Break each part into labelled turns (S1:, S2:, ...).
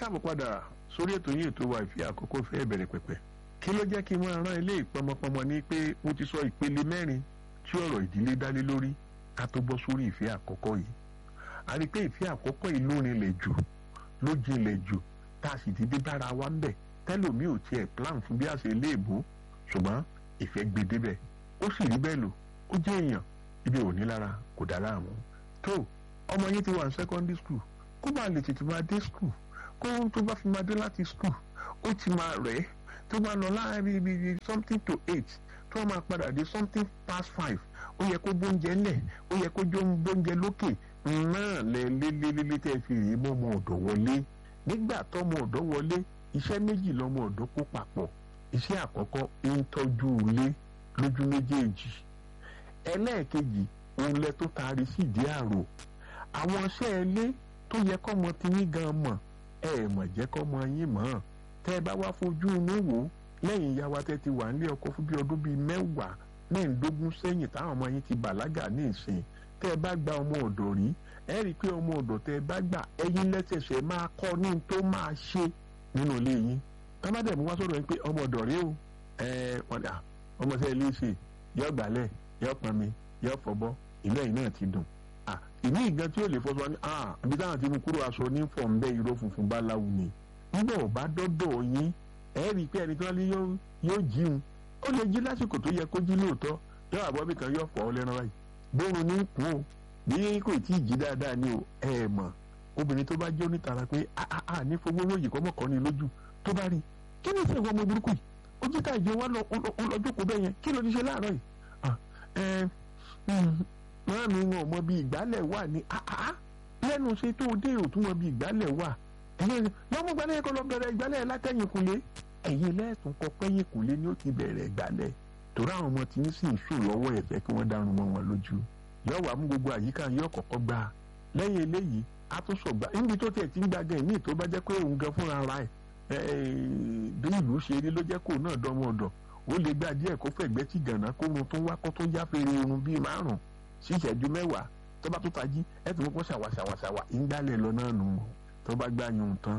S1: káàbọ̀ padà sórí ètò yìí ètò wa ìfẹ́ àkọ́kọ́ fẹ́ bẹ̀rẹ̀ pẹ̀pẹ̀ kí ló jẹ́ kí n máa rán ilé ìpọmọpọmọ ní pé mo ti sọ ìpele mẹ́rin tí ọ̀rọ̀ ìdílé dálé lórí ká tó bọ́ sórí ìfẹ́ àkọ́kọ́ yìí a rí i pé ìfẹ́ àkọ́kọ́ yìí ló rinlẹ̀ jù ló jinlẹ̀ jù tá a sì ti dé bára wa ń bẹ̀ tẹ́lòmíì ò tiẹ̀ plan fún bí a ṣe lé èbó ṣùgbọ́n ìfẹ́ gbé débẹ̀ ó sì rí bẹ́ẹ̀ lò ó jẹ́ èèyàn ibi ò ní lára kò dá láàmú tó ọmọ yín ti wà ní secondary school kó bá lè tètè máa dé school kó tó bá fi máa dé láti school ó ti máa rẹ̀ ẹ́ tó máa lọ láàrin ibi something to eight tó máa padà dé something past five ó yẹ kó bóúnjẹ lẹ̀ ó yẹ kó jó bóúnjẹ lókè náà lẹ lélẹ́lẹ́lẹ́ tẹ́ fi rí mọ́mọ́ ọ̀dọ̀ wọlé nígbà tọ́mọ ọ̀dọ̀ wọlé iṣẹ́ méjì lọ́mọ ọ̀dọ̀ kó papọ̀ iṣẹ́ àkọ́kọ́ ń tọ́jú ilé lójú méjèèjì ẹlẹ́ẹ̀kejì òun lẹ tó taari sí ìdí àrò àwọn iṣẹ́ ilé tó yẹ kọ́mọ ti yín gan mọ̀ ẹ ẹ̀ mọ̀ jẹ́ kọ́mọ yín mọ̀ tẹ́ ẹ bá wá fojú inú wò lẹ́yìn ìyá wa tẹ́ ti wà nílé ọkọ fún bí ọdún bíi mẹ́wàá mẹ́ẹ̀ẹ́dógún sẹ́yìn táwọn ọmọ yín ti bàlágà ní ìsìn tẹ́ ẹ bá gba ọmọ ọ̀dọ̀ rí ẹ rí i pé ọmọ ọ̀dọ̀ tẹ́ ẹ bá gbà ẹ̀yin lẹ́sẹ̀sẹ̀ máa kọ́ ní tó máa ṣe nínú ilé yín tọ́mádẹ̀ mú wá sọ̀rọ̀ yín pé ọmọ ọ̀dọ̀ rí o ẹ wọ́n dà ọmọ sẹ́yìn lè ṣe yọ gbálẹ̀ yọ pọnmi yọ fọbọ́ ìlú ẹ̀yìn náà ti dùn ìní ìgan tí ó lè fọṣọ ní ibi táwọn ti mú kúrò aṣọ ní fọ̀ ń bẹ́ ìró funfun bá láwù ni nígbà ọ̀bá dọ́dọ̀ yín ẹ rí i pé ẹni tí wọ́n lé yóò jíun ó lè jí lásìkò tó yẹ kó jí lóòótọ́ yọ àbọ̀bí kan yọ fọ́ ọ lẹ́ran báyìí bóun ní kú o bí kò tí ì jí dáadáa ni o ẹ mọ̀ obìnrin tó bá jẹ́ onítara pé a ní fowó lóyè kọ́ mọ̀kọ́ ni lójú tó bá rí kí ni ìfẹ́ ọmọ burúkú yìí ó jí táìjẹ wọn lọ jókòó bẹ́ẹ̀ yẹn kí ló ti ṣe láàárọ̀ yìí wọ́n mi wọn mọ bí ìgbálẹ̀ wà ní lẹ́nu ṣe tó dé òtún mọ bí ìgbálẹ̀ wà ẹ̀yin lọ́mú gbálẹ̀ kọ́ lọ bẹ̀rẹ̀ ìgbálẹ̀ látẹ̀yìn kùlé ẹ̀yin lẹ́ẹ̀tún kọ pẹ́yìn kùlé ni ó ti bẹ̀rẹ̀ ìgbálẹ̀ torí àwọn ọmọ tí ń sì ń sùn lọ́wọ́ ẹ̀fẹ́ kí wọ́n dárun mọ́ wọn lójú yọ wà mú gbogbo àyíká yọ kọ̀kọ́ gbà lẹ́yìn eléyìí a tún sọ̀gbà níbi tó tiẹ̀ ti ń gbàgẹ̀ ní ìtò bá jẹ́ pé òun gan fúnra ra ẹ̀ bí ìlú ṣe rí ló jẹ́ kó náà dánwó ọ̀dọ̀ ó lè gbà díẹ̀ kó fẹ̀gbẹ́ tí gànà kó run tó wá kó tó yá fèrè irun bíi márùn sí ìṣẹ́jú mẹ́wàá tó bá tó tají ẹ̀ tó mọ́ ṣàwàṣàwàṣàwà ìgbálẹ̀ lọ náà nù tó bá gbà yun tán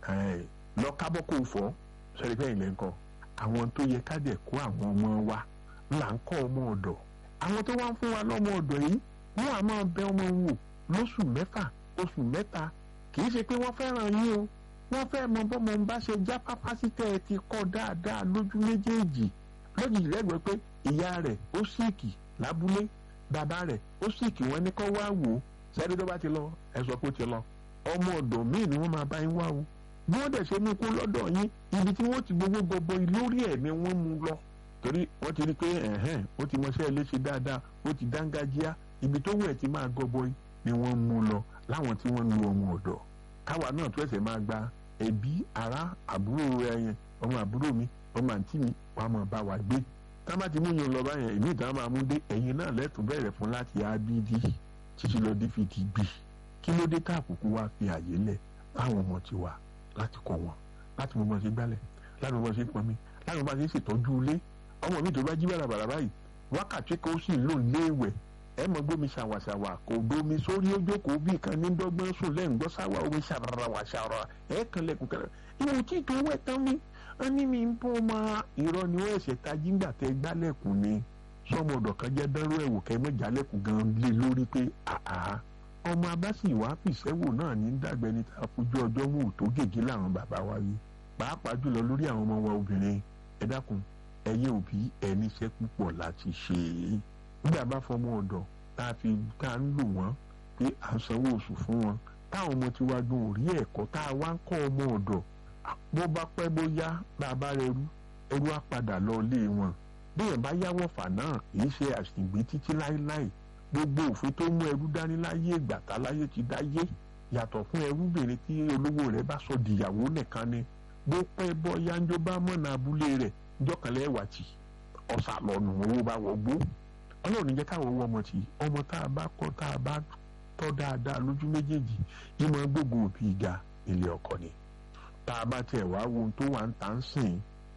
S1: lọ kábọ́ kó fọ́ sọ́rí fẹ́yìn lẹ́ńkọ́ àwọn tó yẹ ká dẹ̀ kó àwọn ọmọ wa là ń kọ́ ọmọ ọ̀dọ̀ àwọn tó wá ń fún wa lọ́mọ ọ̀dọ̀ yìí wọ́n á máa bẹ ọmọ wò lóṣù mẹ́fà oṣù mẹ́ta kì í ṣe pé wọ́n fẹ́ràn yín o wọ́n fẹ́ mọ bọ́mọ ń bá ṣe já pápá sí tẹ́ ẹ ti kọ́ dáadáa lójú méjèèjì lójijì lẹ́gbẹ̀ẹ́ pé ìyá rẹ̀ ó síìkì lábúlé bàbá rẹ̀ ó síìkì wọ́n ní kọ́ wá wò ó sẹ́ni tó bá ti lọ ẹ sọ pé ó ti lọ ọmọ ọ̀dọ̀ míì ni wọ́n máa bá yín wá o bí wọ́n dẹ̀ ṣe mú kó lọ́dọ̀ yín ibi tí wọ́n ti gbogbo gbogbo lórí ẹ̀ ni wọ́n mú lọ torí wọ́n ti rí pé ẹ̀hẹ́n ó ti mọṣẹ́ léṣe dáadáa ó ti dángájíá ibi tó wù ẹ̀ ti máa gọbọi ni wọ́n mú lọ láwọn tí wọ́n lu ọmọ ọ̀dọ̀ káwa náà tó ẹsẹ̀ máa gba ẹbí ará àbúrò ẹyẹn ọmọ àbúrò mi ọmọ àǹtí mi wàá máa bá wa gbé tá bá ti mú yín lọ báyẹn ìmí ìtàn máa mú dé ẹ̀yin náà lẹ́tùn bẹ̀rẹ̀ fún láti abd títí lọ dé fi ti gbì kí ló dé tá àkókò wa fi àyè lẹ̀ fáwọn ọmọ tiwa láti kọ́ wọn láti mọ bọ́ ṣe gbálẹ̀ láti mọ bọ́ ṣe pọnmi láti mọ bá ṣe ṣètọ́jú ilé ọmọ mi tó bá jí bàràbàrà báyìí wákàtí kan ó sì lò léèwẹ̀ ẹ mọ gbómi ṣàwàṣàwà kò domi sórí ojókòó bí kan ní dọ́gbọ́n sùn lẹ́yìn gbọ́ sáwà omi ṣàràwà ṣàrà ẹ kan lẹ́kùn kan ìwò tí tó wẹ̀ tán mi wọ́n ní mi ń bọ́ ọmọ irọ́ ni wọ́n ẹ̀ṣẹ̀ tají ńgbà tẹ gbálẹ̀kùn ni sọmọ ọ̀dọ̀ kan jẹ́ dánrú ẹ̀wò kẹ́ mọ́ jálẹ̀kùn gan lé lórí pé àá ọmọ abásì ìwà fìṣẹ́wò náà ní dàgbẹ́ni tá a fojú ọjọ́ mú tó gègé làwọn bàbá wa rí pàápàá jùlọ lórí àwọn ọmọ wa obìnrin ẹ dákun ẹyẹ òbí ẹni iṣẹ́ púpọ̀ láti ṣe é nígbà bá fọmọ ọ̀dọ̀ tá a fi tá a ń lò wọ́n pé à ń sanwó oṣù fún wọn táwọn ọmọ tiwa gan ò rí ẹ̀kọ́ tá a wá ń kọ́ ọmọ ọ̀dọ̀ bó bá pẹ́ bóyá bàbá rẹ rú ẹrú á padà lọ ilé wọn bí ẹ̀ bá yáwọ̀ fà náà kì í ṣe àṣìgbé títí láéláé gbogbo òfin tó mú ẹrú dání láyé ìgbà tá láyé ti dáyé yàtọ̀ fún ẹrúbìnrin tí olówó rẹ̀ bá sọ dìyàwó nìkan ni bó pẹ́ bọ́ yánjọ́ bá mọ̀nà abúlé rẹ̀ jọ́kànlẹ̀ ẹ̀wà tì ọ̀sà lọ́nù owó bá wọgbó ọlọ́run jẹ́ káwọn owó ọmọ tì ọmọ tá a bá kọ́ tá a bá tọ́ dáadáa lójú méjèèjì ìmọ̀ gbogbo òbí ìga ilé ọkọ ni tá a bá tiẹ̀ wá wo ohun tó wà ń tà ń sìn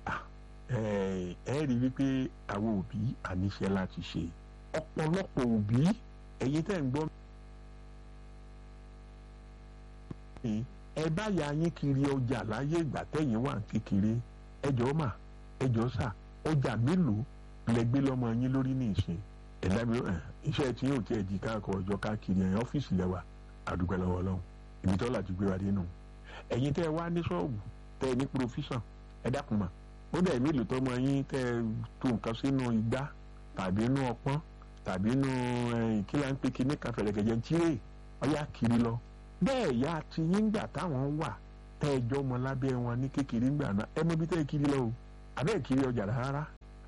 S1: ẹ rí wípé àwọn òbí àníṣe láti ṣe ọ̀pọ̀lọpọ̀ òbí ẹ̀yin tẹ́ ń gbọ́ ẹ bá ya yín kiri ọjà láyé ìgbà tẹ̀yìn wà kékeré ẹjọ́ mà ẹjọ́ sà ọjà mélòó lẹ gbé lọ́mọ yín lórí ní ìsìn ẹ̀dá mi iṣẹ́ tí yóò tiẹ̀ di káàkiri ọjọ́ káàkiri ẹ̀yìn ọ́fíìsì lẹ́wà àdúgbò lọ́wọ́ ọlọ́run ibi tọ́lá ti gbé wa dé nù ẹ̀yin tẹ́ ẹ wá ní ṣọ́ọ̀bù tẹ́ ẹ ní profession ẹ dákun mà ó dẹ̀ mélòó tọ́mọ yín tẹ́ ẹ tó nǹkan sínú igbá tàbí inú ọpọ́n tàbí inú kí la ń pe kíní kan fẹ̀rẹ̀gẹ̀jẹ̀ tiré ọyá kiri lọ bẹ́ẹ̀ ya ti yín gbà táwọn wà tẹ́ ẹ jọ ọmọ lábẹ́ wọn ní kékeré ńgbà náà ẹ mọ bí tẹ́ ẹ kiri lọ o àbẹ́ ẹ kiri ọjà rárá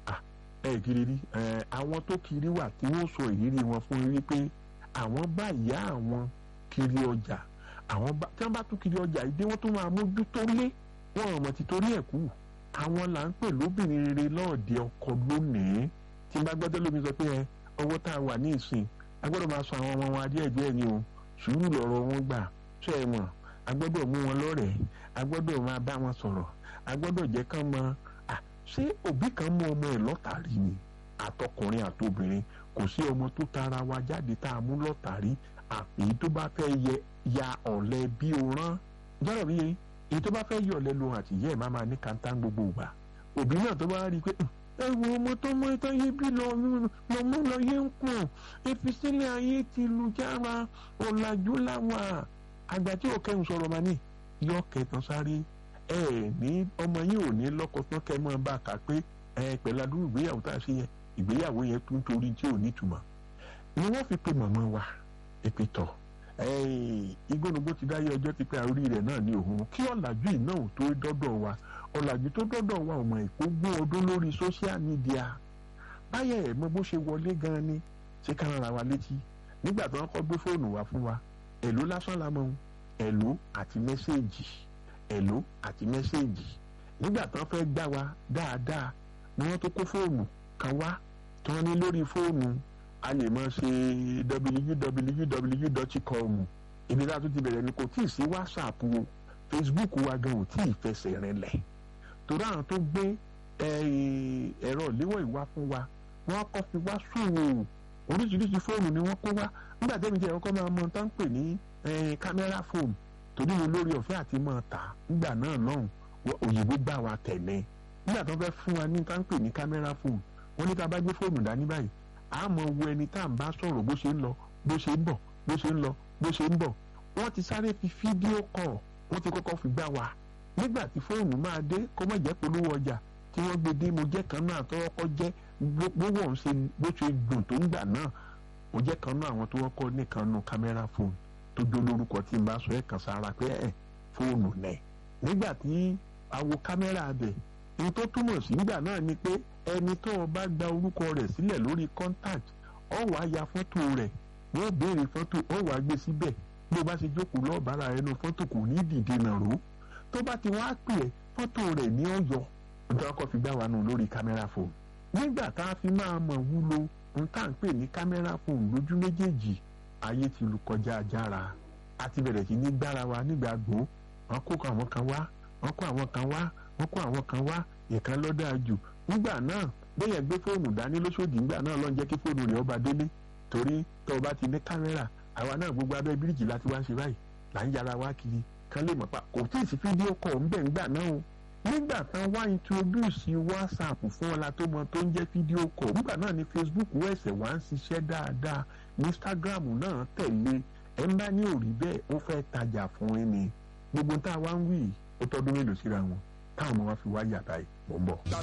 S1: ẹ kiri rí àwọn tó kiri wà tí wọ́n sọ ìrírí wọn fún yín wípé àwọn bá ìyá àwọn kiri ọjà àwọn bá tí wọ́n bá tún kiri ọjà ìdí wọ́n tún máa mójútó lé wọn ọmọ ti torí ẹ̀ kú àwọn là ń pè lóbìnrin rere lọ́ọ̀dẹ ọkọ lónìí tí n bá gbọ́dọ̀ lómi sọ pé ẹ ọwọ́ tá a wà ní ìsìn a gbọ́dọ̀ máa sọ àwọn ọmọ wọn adé ẹ̀jẹ̀ ni o sùúrù lọ̀rọ̀ wọn gbà ṣe é mọ̀ a gbọ́dọ̀ mú wọn lọ́rẹ̀ẹ́ a gbọ́dọ̀ máa bá wọn sọ̀rọ̀ a gbọ́dọ̀ jẹ́ kán mọ ṣé òbí kan mú ọmọ ẹ̀ lọ́tàrí ni àtọkùnrin àtobìnrin kò sí ọmọ tó tara wa jáde tá a mú lọ́tàrí èyí tó bá fẹ́ yẹ ya ọ̀lẹ bí o rán jọ́rọ̀ bí yẹn èyí tó bá fẹ́ yọ ọ̀lẹ lo àtìyẹ́ ẹ̀ má máa ní kàńtà gbogbo ìgbà òbí náà tó bá rí i pé ẹ wo ọmọ tó mọ ìtàn yé bí lọ lọmọ lọ yé ń kùn ìfisílẹ̀ ayé ti lu jára ọ̀làjú làwà àgbà tí ò kẹ́hùn sọ̀rọ̀ mà ní yọ kẹtàn sáré ẹ ní ọmọ yìí ò ní lọ́kọ tán kẹ́ mọ́ bá a kà pé ẹ pẹ̀lú adúrú ìgbéyàwó tá a ṣe yẹn ìgbéyàwó yẹn tún torí tí ò nítumọ̀ ni wọ́n fi pe màmá wa èpè tọ̀ igbónugbó ti dáyé ọjọ́ ti pé àórí rẹ̀ náà ní òun kí ọ̀làjú yìí náà tó dọ́dọ̀ wa ọ̀làjú tó dọ́dọ̀ wa ọmọ ìkógún ọdún lórí social media báyẹ̀ ẹ̀ mọ bó ṣe wọlé gan ni ṣé ká rárá wa létí nígbà tí wọ́n kọ́ gbé fóònù wá fún wa èló lásán la mọ̀ èló àti mẹ́sẹ̀gì èló àti mẹ́sẹ̀gì nígbà tí wọ́n fẹ́ gbá wa dáadáa ni wọ́n tó kó fóònù kan wá tí wọ́n ní lórí fóònù a lè máa ṣe www.com ibi tá a tún ti bẹ̀rẹ̀ ni kò tí ì sí whatsapp o facebook wa gan ò tí ì fẹsẹ̀ rinlẹ̀ torí àwọn tó gbé ẹ̀rọ ìléwọ́ ìwá fún wa wọ́n kọ́ fi wá sùn oríṣiríṣi fóònù ni wọ́n kó wá nígbà tẹ́mi jẹ́ ọkọ máa mọ tá ń pè ní kámẹ́rà fóònù torí mo lórí ọ̀fẹ́ àti mọ̀ ta nígbà náà lọ́hùn òyìnbó gbà wá tẹ̀lé nígbà tó fẹ́ fún wa ní tá ń pè ní kámẹ́rà fóònù wọ́n ní tá a bá gbé fóònù dání báyìí a mọ̀ wo ẹni tá à ń bá sọ̀rọ̀ bó ṣe ń lọ bó ṣe ń bọ̀ bó ṣe ń lọ bó ṣe ń bọ̀ wọ́n ti sáré fi fídíò kọ̀ wọ́n ti kọ́kọ́ fi gbá wa nígbà tí fóònù máa dé kó má jẹ́ polówó ọjà tí wọ́n gbé dé mo jẹ́ kan náà tọ́wọ́kọ́ jẹ́ gbogbo ọ̀hún ṣe bó ṣe dùn tó ń gbà náà mo jẹ́ kan náà àwọn tó wọ́kọ́ nìkan nu kámẹ́rà fóònù tó jó lórúkọ tí n bá sọ ẹ̀ kàn sára pé ẹ̀ fóònù nẹ̀ nígbà tí àwo kámẹ́rà bẹ̀ ní tó túmọ̀ sí nígbà náà ni pé ẹni tó o bá gba orúkọ rẹ̀ sílẹ̀ lórí contact ọ wàá ya fọ́tò rẹ̀ wọ́n béèrè fọ́tò ọ wàá gbé síbẹ̀ bó bá ṣe jókòó lọ́ọ̀bára ẹnu fọ́tò kò ní dìde nàró tó bá ti wá pè é fọ́tò rẹ̀ ní ọ̀yọ́ nítorí ọkọ̀ fi gbá wa nù lórí kámẹ́rà fóònù nígbà tá a fi máa mọ̀ wúlò ohun tá à ń pè ní kámẹ́rà fóònù lójú méjèèjì ayé ti lu kọjá ajára a ti bẹ̀rẹ̀ sí ní gbára wa nígbà gbó wọ́n kó àwọn kan wá wọ́n kó àwọn kan wá wọ́n kó àwọn kan wá ìkan lọ́dà jù nígbà náà bẹ́ẹ̀ gbé fóònù dání lóṣòdì nígbà náà lọ́n jẹ́ kí fóònù rẹ̀ ọba délé torí tó o bá ti ní kámẹ́rà àwa náà gbogbo abẹ́ bíríìjì láti wá ṣe báyìí là ń yára wá kiri kán lè mọ̀ pa kò tí ì sí fídíò kọ̀ ń bẹ̀ ńgbà náà o nígbà tán wá introduce whatsapp fún ọlá tó mọ tó ń jẹ́ fídíò kọ̀ nígbà náà ni facebook wẹ̀sẹ̀ wá ń ṣiṣẹ́ dáadáa instagram náà tẹ̀lé ẹ̀ ń bá ní òrí bẹ́ẹ̀ ó fẹ́ tajà fún ẹni gbogbo tá a wá ń wí ó tọ́dún mélòó síra wọn táwọn ọmọ wa fi wá yàtá yìí mọ̀ ń bọ̀.